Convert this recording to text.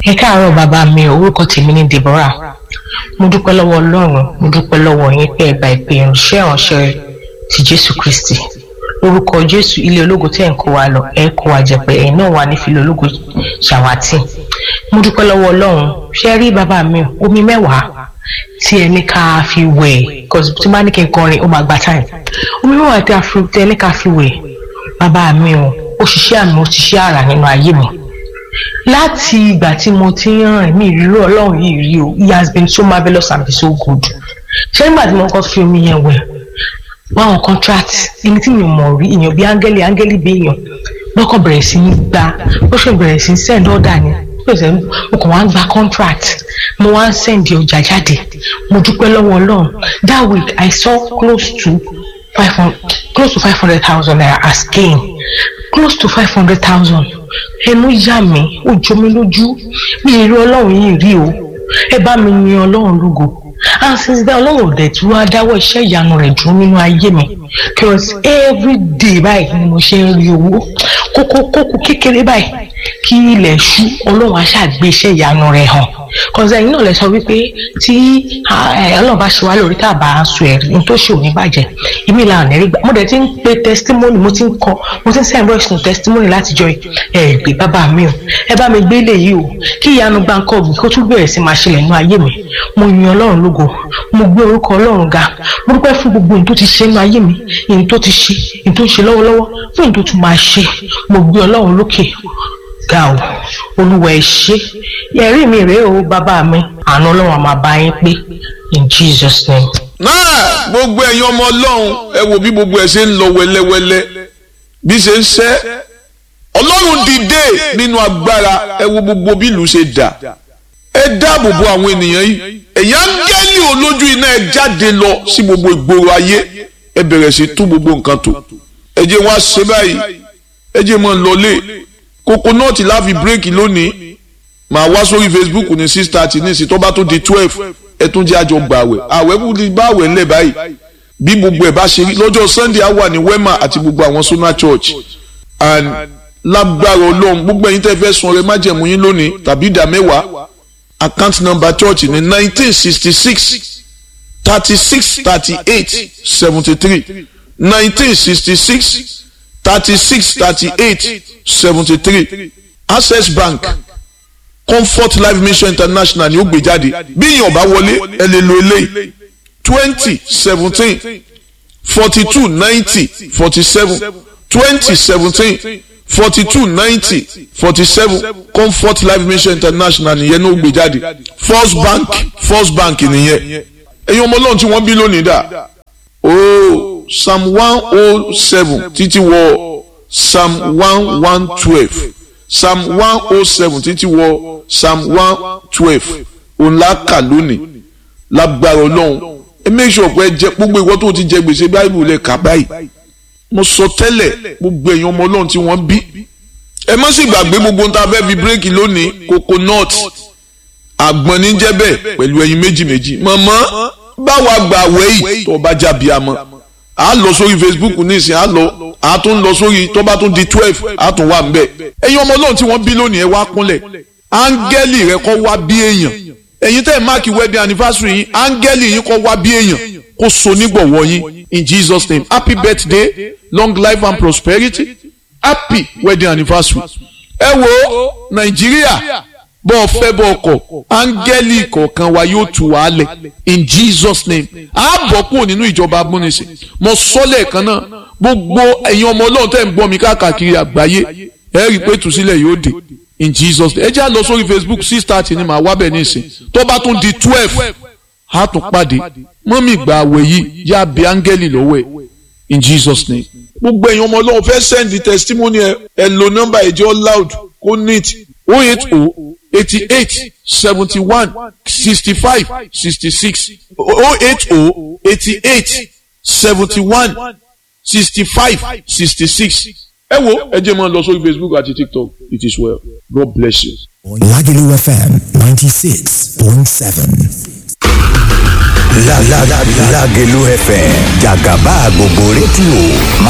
ẹ káàárọ̀ bàbá mi ò orúkọ tèmi ní Deborah mo dúpẹ́ lọ́wọ́ Ọlọ́run mo dúpẹ́ lọ́wọ́ yín pé ẹgbà ìpè ìránṣẹ́ ìránṣẹ́ ti Jésù Kristi orúkọ Jésù ilé ológo tẹ́ ń kó wa lọ ẹ kó wa jẹ pé ẹ̀yin náà wà ní filé ológo ṣàwátì mo dúpẹ́ lọ́wọ́ Ọlọ́run ṣe rí bàbá mi omi mẹ́wàá tí ẹ ní ká fi wẹ̀ cause tí bá ní kí n kọrin ó máa gba time omi mẹ́wàá tí ẹ ní ká fi wẹ̀ bàbá mi o ó ṣiṣẹ́ àmì ó ṣiṣẹ́ àrà nínú ayé mi láti ìgbà tí mo ti ń rìn mí ìrírí ọlọ́run yìí rí o he has been so marvellous and so good ṣé nígbà tí mo kọ́ fi omi yẹn wẹ̀ báwọn contract èmi tí mi mọ̀ rí èèyàn bíi áńgẹ́lì áńgẹ́lì bí èèyàn lọ́kàn bẹ̀rẹ̀ sí ní gba ó ṣe bẹ̀rẹ̀ sí ní send order ni mo kàn wá ń gba contract mo wá ń send ọjà jáde mo dúpẹ́ lọ́wọ́ ọlọ́run that week I saw close to five hundred close to five hundred thousand naira as gain close to five hundred thousand ẹnu yà mí ó jọ mí lójú mi ì rí ọlọ́run yìí rí o ẹ bá mi yin ọlọ́run lógo and since then ọlọ́run ò dẹ̀ tí wàá dáwọ́ iṣẹ́ ìyanu rẹ̀ dúró nínú ayé mi because every day báyìí ni mo ṣe ń rí owó kókó kókó kékeré báyìí kí ilẹ̀ ṣú ọlọ́run á ṣàgbé iṣẹ́ ìyanu rẹ̀ hàn kọ́sẹ̀ ẹ̀yin náà lè sọ wípé tí ọlọ́run bá ṣe wá lórí tá a bá sọ ẹ̀rí ní tó ṣe òní bàjẹ́ ìmí ìlànà ẹ̀rí gbà mo dẹ̀ ti ń pe testimony mo ti ń kọ mo ti ń send voice note testimony láti jọ ẹ̀ gbé bàbá mi o ẹ bá mi gbé ilé yìí o kí ìyanu gbáǹkọ́ mi kó tún bẹ̀rẹ̀ sí máa ṣẹlẹ̀ nínú ayé mi mo yin ọlọ́run lógo mo gbé orúkọ ọlọ́run ga mo dúpẹ́ fún gbogbo ohun tó ti ṣe nínú ayé mi ohun tó ti ṣe ohun tó ń ṣe lọ́wọ́lọ́wọ́ fún ohun tó tún máa ṣe mo gbé ọlọ́run lókè ga o olúwa ẹ ṣé ẹ̀rí mi rèé o bàbá mi àánú ọlọ́run àmà bá yín pé in jesus name. náà gbogbo ẹ̀yin ọmọ ọlọ́run ẹ wo bí gbogbo ẹ̀ ṣe ń lọ wẹ́lẹ́wẹ́lẹ́ bí ṣe ń ṣẹ́ ọlọ́run dìde nínú agbára ẹ wo gbogbo bí ìlú ṣe dà ẹ dáàbò bo àwọn ènìyàn yìí ẹ̀yin áńgẹ́lì olójú iná ẹ jáde lọ sí gbogbo ìgboro ayé ẹ bẹ̀rẹ̀ sí tú gbogbo nǹkan tó ẹ jẹ́ wọn á ṣe báyìí ẹ jẹ́ mọ́ lọlé kokonọ́ọ̀tì láfi bírèkì lónìí màá wá sórí facebook ní six thirty ní ìsìn tó bá tó di twelve ẹ tún jẹ́ àjọ gbàwẹ̀ àwẹ̀ kú ti bá àwẹ̀ ńlẹ̀ báyìí bí gbogbo ẹ̀ bá ṣe rí lọ́jọ́ sunday á wà ní wema àti gbogbo àwọn sona church and lágbára ọlọ́run gbogbo ẹ̀yin tẹ́ fẹ́ sun ọrẹ májẹ̀mú yín lónìí tàbí ìdá mẹ́wàá account number church ní nineteen sixty six thirty six thirty eight seventy three nineteen sixty six thirty-six thirty-eight seventy-three access bank comfort life mission international ni ó gbé jáde bí èèyàn bá wọlé ẹ lè lo eléyìí twenty seventeen forty two ninety forty seven twenty seventeen forty two ninety forty seven comfort life mission international nìyẹn ní ó gbé jáde first bank first bank nìyẹn ẹ̀yin ọmọ ọlọ́run tí wọ́n bí lónìí dà ooo psalm one oh seven títí wọ psalm one one twelve psalm one oh seven títí wọ psalm one twelve òun la kà lónìí lágbára ọlọ́run ẹ make sure pé ẹ jẹ gbogbo ìwọ tó ti jẹ gbèsè báyìí lè kà báyìí mo sọ tẹ́lẹ̀ gbogbo èèyàn ọmọ ọlọ́run tí wọ́n bí ẹ má sì gbàgbé gbogbo ohun tá a fẹ́ fi bírèkì lónìí coconut àgbọn ní jẹ́ bẹ́ẹ̀ pẹ̀lú ẹyin méjì méjì mọ̀mọ́ báwa gbà wẹ́yì tó bá jábí amọ́ a lọ sórí facebook nísìn a lọ a tún lọ sórí tó bá tún di twelve a tún wà nbẹ ẹ̀yin ọmọ Ọlọ́run tí wọ́n bí lónìí ẹ wá kúnlẹ̀ áńgẹ́lì rẹ kọ́ wá bí èèyàn ẹ̀yin tẹ́ ẹ̀ máàkì wedding anniversary yín áńgẹ́lì yín kọ́ wá bí èèyàn kó so nígbọ̀wọ́ yín in jesus name happy birthday long life and prosperity happy wedding anniversary ẹ wo nàìjíríà bọ́ ọ fẹ́ bọ́ ọkọ̀ áńgẹ́lì kọ̀ọ̀kan wa yóò tù wá lẹ̀ in jesus name a bọ̀ kúrò nínú ìjọba amúnisìn mo sọ lẹ́ẹ̀kan náà gbogbo ẹ̀yin ọmọ ọlọ́run tẹ̀ ń gbọ́ mi káàkiri àgbáyé ẹ rí i pé tùsílẹ̀ yóò dé in jesus name ẹ jẹ́ à lọ sórí facebook six thirty ni màá wá bẹ̀ nísìn tó bá tún di twelve a tún pàdé mọ́mì gba àwẹ̀ yìí yá bí áńgẹ́lì lọ́wọ́ ẹ̀ in jesus name gbogbo ẹ̀yin ọmọ ọlọ́run fẹ́ send the testimony ẹ ẹ lo nọ́mbà ẹ̀jẹ̀ loud kó neat oh eight oh eighty-eight seventy-one sixty-five sixty-six oh eight oh eighty-eight seventy-one sixty-five sixty-six. ẹ wo ẹ jẹ́ máa lọ sórí facebook àti tiktok it is well god bless you. Lagelu FM ninety six point seven. Lagelu FM jàgàbá gbogbo rédíò.